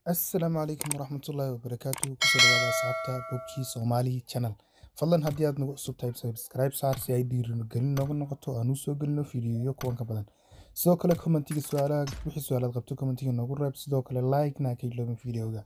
assalaamu calaykum waraxmatullaahi wabarakaatu kusoo dhawaada asxaabta bogkii soomaali channel fadlan haddii aad nagu cusub tahay subscribe saar si ay dhiirigelin nooga noqoto aan u soo gelino fiidiyoyo kuwan ka badan sidoo kale commentiga su-aalaha wixii su-aalaad qabto commentiga noogu reeb sidoo kale like-na ka iloobin fiidiyoga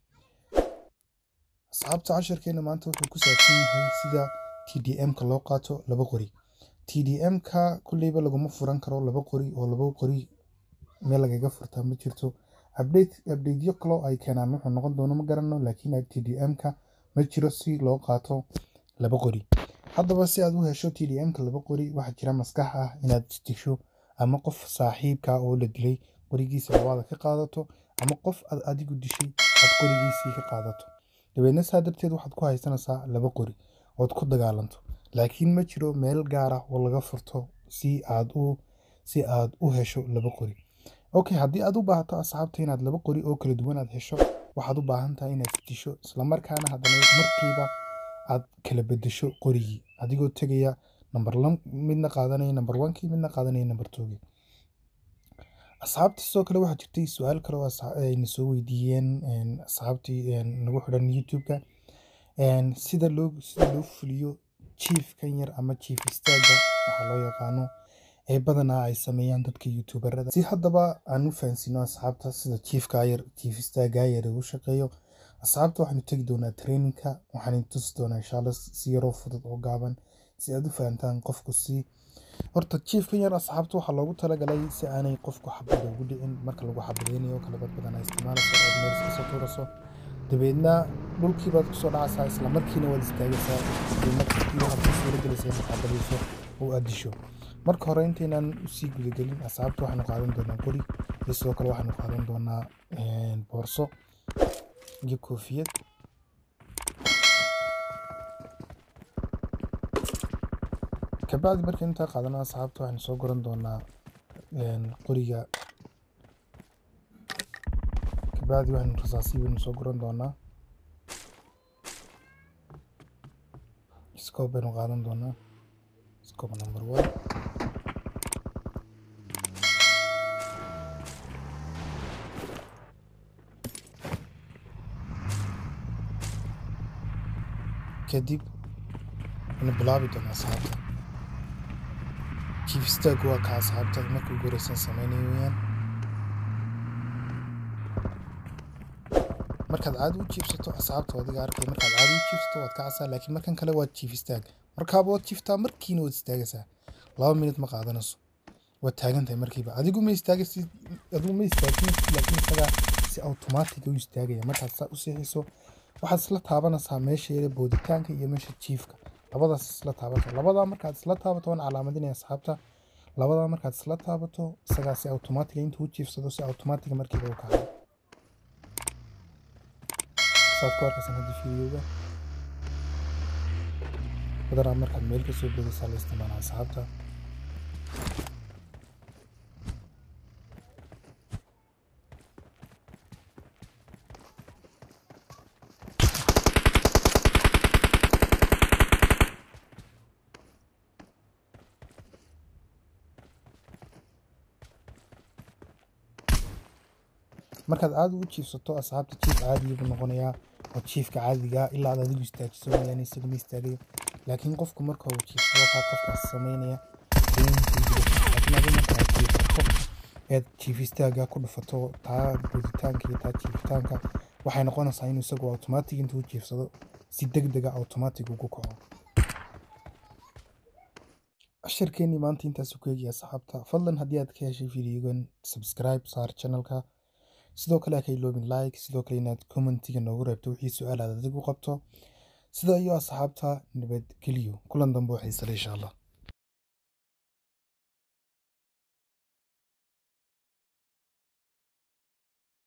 asxaabta casharkeena maanta wuxuu ku saabsan yahay sida tdm-ka loo qaato laba qori tdm-ka kulleyba laguma furan karo laba qori oo laba qori meel lagaga furtaa ma jirto abdeedyo kaloo ay keenaan wuxuu noqon doono ma garanno laakiin tdm-ka ma jiro si loo qaato laba qori haddaba si aad u hesho tdm-ka laba qori waxaa jira maskax ah inaad disho ama qof saaxiibka oo la dilay qorigiisa labaada ka qaadato ama qof aad adigu dishay aad qorigiisii ka qaadato dabeedna saa darteed waxaad ku haysanaysaa laba qori ood ku dagaalanto laakiin ma jiro meel gaar ah oo laga furto si aad u si aad u hesho laba qori okay haddii aad u baahato asxaabta inaad laba qori oo kala duwan aad hesho waxaad u baahan tahay inaad disho islamarkaana haddana markiiba aad kala bedesho qorigii adigoo tegaya number midna qaadanaya number onkii midna qaadanaya number twogii asxaabta sidoo kale waxaa jirtay su-aal kale oo ayna soo weydiiyeen asxaabtii nagu xidhan youtube-ka sida loo sida loo fuliyo chiefkan yar ama chief istaaga waxaa loo yaqaano ee badanaa ay sameeyaan dadka youtuberada si haddaba aan u fahansino asxaabta sida chiefka yar chief istaaga yar u shaqeeyo asxaabta waxaanu tegi doonaa traininka waxaan tusi doonaa insha allah si yaroo fudud oo gaaban si aad u fahantaan qofku si horta chiefkan yar asxaabta waxaa loogu talagalay si aanay qofku xabada ugu dhicin marka lagu xabadeynayo kala dad badan ay isticmaalayso ood meel iska soo tuuraso dabeedna dhulkii baad kusoo dhacaysaa isla markiina waad istaagaysaa markii waxaad ku suura gelaysaa inaad xabadayso oo aad disho marka hore intaynaan usii gudagelin asxaabta waxaanu qaadan doonaa qori iyo sidoo kale waxaanu qaadan doonaa boorso iyo koofiyad kabacdi markii intaa qaadano asxaabta waxaanu soo guran doonaa qoriga kabacdi waxaanu rasaasi baynu soo guran doonaa scope baynu qaadan doonaa scope number one kadib waynu bilaabi doonaa asxaabta chief stag waa ka asxaabta markii ugu horeysan sameynaya weyaan markaad caadi u jiibsato asxaabta adiga arkay markaad caadi u jiibsato waad kacaysaa laakiin markan kale waa chief stag markaaba waad jiiftaa markiina waad istaagaysaa laba minut ma qaadanayso waad taagan tahay markiiba adigu ma istaagaysid adigu ma istaagin laakiin isagaa si automatic u istaagaya markaad saa u seexiso waxaad isla taabanaysaa meesha yare booditaanka iyo meesha jiifka labadaas isla taabato labadaa markaad isla taabato waan calaamadinaya asxaabta labadaa markaad isla taabato isagaa si automatic intuu u jiifsado si automatic markiiba u kaco saad ku arkaysan hadda fiidiyowga badanaa markaad meel ka soo boodaysaa la isticmaala asxaabta markaad caadi u jiifsato asxaabta jiif caadiya buu noqonayaa oo jiifka caadiga ilaa aad adigu istaajiso mooyaane isaga ma istaagayo laakiin qofku marka uu jiifsado kaa qofkaas sameynaya laakiin adigu markaad jiifsato eed jiif istaaga ku dhufato taa booditaanka iyo taa jiifitaanka waxay noqonaysaa inuu isagu automatic intuu jiifsado si deg dega automatic ugu kaco casharkeenii maanta intaas ku eegaya asxaabta fadlan haddii aad ka heshay fiidiyogan subscribe saar channelka sidoo kale ha ka iloobin like sidoo kale inaad commentiga noogu reebto wixii su-aal aad adigu qabto sida iyo asxaabta nabadgeliyo kulan dambe waxay sale insha allah